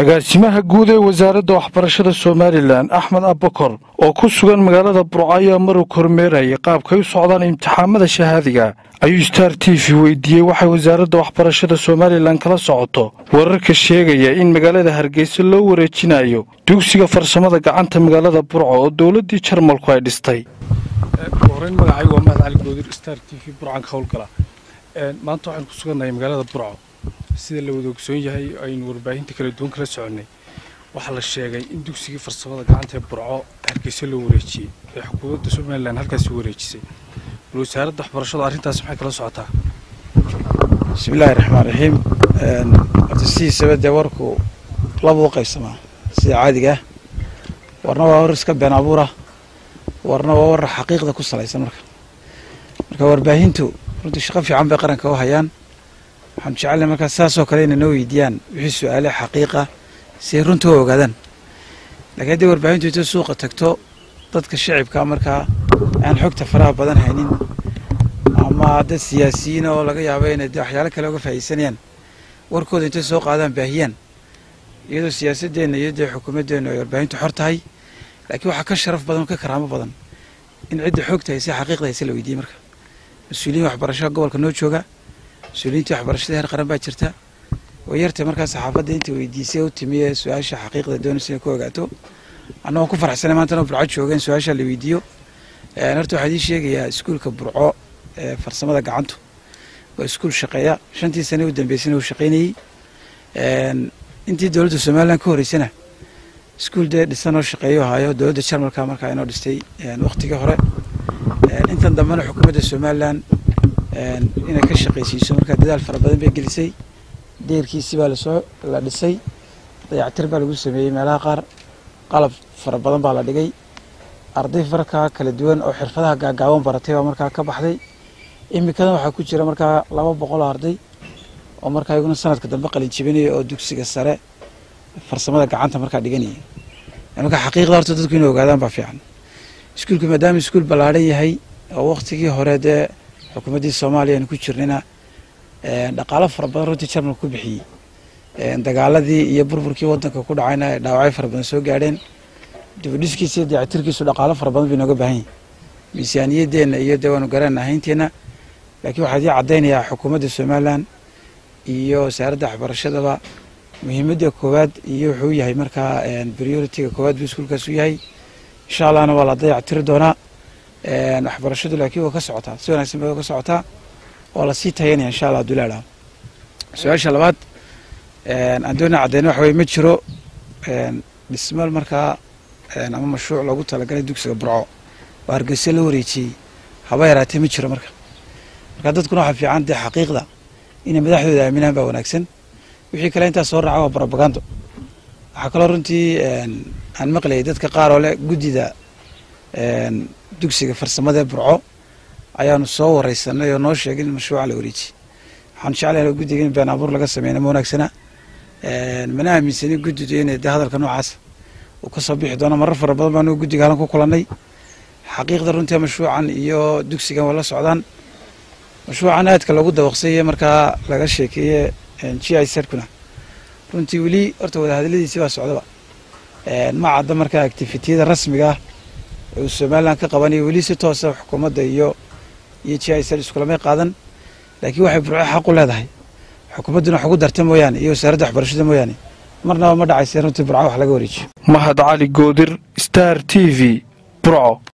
agaasimaha guud ee wasaaradda waxbarashada somalilan axmed abbakor oo ku sugan magaalada burco ayaa maruu kormeerayay qaabkay u socdaan imtixaamada shahaadiga ayuu star t v weydiiyey waxay wasaaradda waxbarashada somalilan kala socoto wararka sheegaya in magaalada hargeysa loo wareejinayo dugsiga farsamada gacanta magaalada burco oo dowladdii jarmalku ay dhistay horeyn magacaygu waa mahad cali goodir star t v burcan ka howlgala maanta waxaan ku sugannahay magaalada burco sida la wada ogsoon yahay aynu warbaahinta kala duwan kala soconnay waxaa la sheegay in dugsigii farsamada gacanta ee burco hargeysa loo wareejiyey ee xukuumadda somalilan halkaasi wareejisay bal wasaaradda waxbarashadu arrintaas maxay kala socotaa bismillaahi raxmaan raxiim horta sidiisaba dee warku laba u qaybsamaa sida caadiga ah warna waa war iska been abuura warna waa war xaqiiqda ku salaysan marka marka warbaahintu runtii shaqo fiican bay qaranka u hayaan waxaan jecelnay markaa saasoo kale inay noo weydiiyaan wixii su-aale xaqiiqa si ay runta u ogaadaan laakiin haddii warbaahintu inta suuqa tagto dadka shacibka markaa aan xogta faraha badan haynin ama dad siyaasiyiin oo laga yaabo inay de waxyaalo kale uga faa'iidsanayaan warkooda intay soo qaadaan baahiyaan iyadoo siyaasadeenna iyo dee xukuumaddeennu ay warbaahintu xor tahay laakiin waxaa ka sharaf badan oo ka karaamo badan in cidda xogta hayse xaqiiqda hayse la weydiiyey marka mas-uuliyiin waxbarashada gobolka noo jooga mas-uuliyiintii waxbarashada heer qaran baa jirta way yartay markaa saxaafadda inta weydiisay u timi ee su-aasha xaqiiqda doonaysa inay ku ogaato annagoo ku faraxsanay maantana burco jooga in su-aasha la weydiiyo horta waxaa idii sheegayaa iskuulka burco ee farsamada gacantu waa iskuul shaqeeya shantii sane u dambeysana uu shaqaynayey intii dowladda somalilan ka horeysana iskuul dee dhisan oo shaqeeyo haayo dowladda jarmalka markaa inoo dhistay waqtigii hore intan dambena xukuumadda somalilan inay ka shaqaysiiso markaa dadaal fara badan bay gelisay deerkiisii baa lasoo la dhisay dayactir baa lagu sameeyey meelaha qaar qalab fara badan baa la dhigay arday markaa kala duwan oo xirfadaha gaagaaban baratay baa markaa ka baxday imikadan waxaa ku jira markaa laba boqol oo arday oo markaa iyaguna sanadka dambe qalin jibinaya oo dugsiga sare farsamada gacanta markaa dhiganaya marka xaqiiqda horta dadku inay ogaadaan baa fiican iskuulku maadaama iskuul ballaadhan yahay oo waqtigii hore dee xukuumaddii soomaaliya aynu ku jirnayna dhaqaalo fara badan runtii jarmalka ku bixiyey dagaaladii iyo burburkii waddanka ku dhacayna ay dhaawacyo fara badan soo gaadheen dibudhiskiisa iyo dayactirkiisu dhaqaalo fara badan bay nooga baahan yahay miisaaniyadeenna iyo dee waanu garanayna ahaynteenna laakiin waxaa idii caddaynayaa xukuumadda somalilan iyo wasaaradda waxbarashadaba muhiimadda koowaad iyo wuxuu yahay markaa prioritiga koowaad buu iskuulkaas u yahay insha allahna waa la dayactiri doonaa waxbarashadu laakiin waa ka socotaa si wanaagsan bay ka socotaa waa lasii tayanaya insha allah haduu leedhaha su-aasha labaad aan doona caddeyna waxa weye ma jiro dhismal markaa ama mashruuc loogu talagalay dugsiga burco oo hargeysa la wareejiyey haba yaraatee ma jiro marka marka dadkuna waxaa fiican dee xaqiiqda inay madaxdooda aaminaan baa wanaagsan wixii kale intaas soo raaca waa barobagando waxaa kaloo runtii aan maqlayay dadka qaar oo leh guddida dugsiga farsamadaee burco ayaanu soo wareysanay oo noo sheegay in mashruuca la wareejiyey waxaan jeclahay guddiga in been abuur laga sameyna ma wanaagsana mana aaminsanin guddidu inay dee hadalka noocaasa uu ka soo bixi doono marar fara badan baanu guddiga halan ku kulannay xaqiiqda runtii mashruucan iyo dugsigan waa la socdaan mashruucan aadka loogu dabaqsay markaa laga sheekeeye g i serkuna runtii weli horta wadahadaladiisi baa socdaba ma cadda markaa activitiyada rasmiga ah uu somalilan ka qabanayo weli si toosa xukuumadda iyo iyo g i ser iskulamay qaadan laakiin waxay burco xaq u leedahay xukuumadduna wax ugu darta mooyaane iyo wasaaradda waxbarashada mooyaane marnaba ma dhacayse runtii burco wax laga wareejiyo mahad cali goodir star t v burco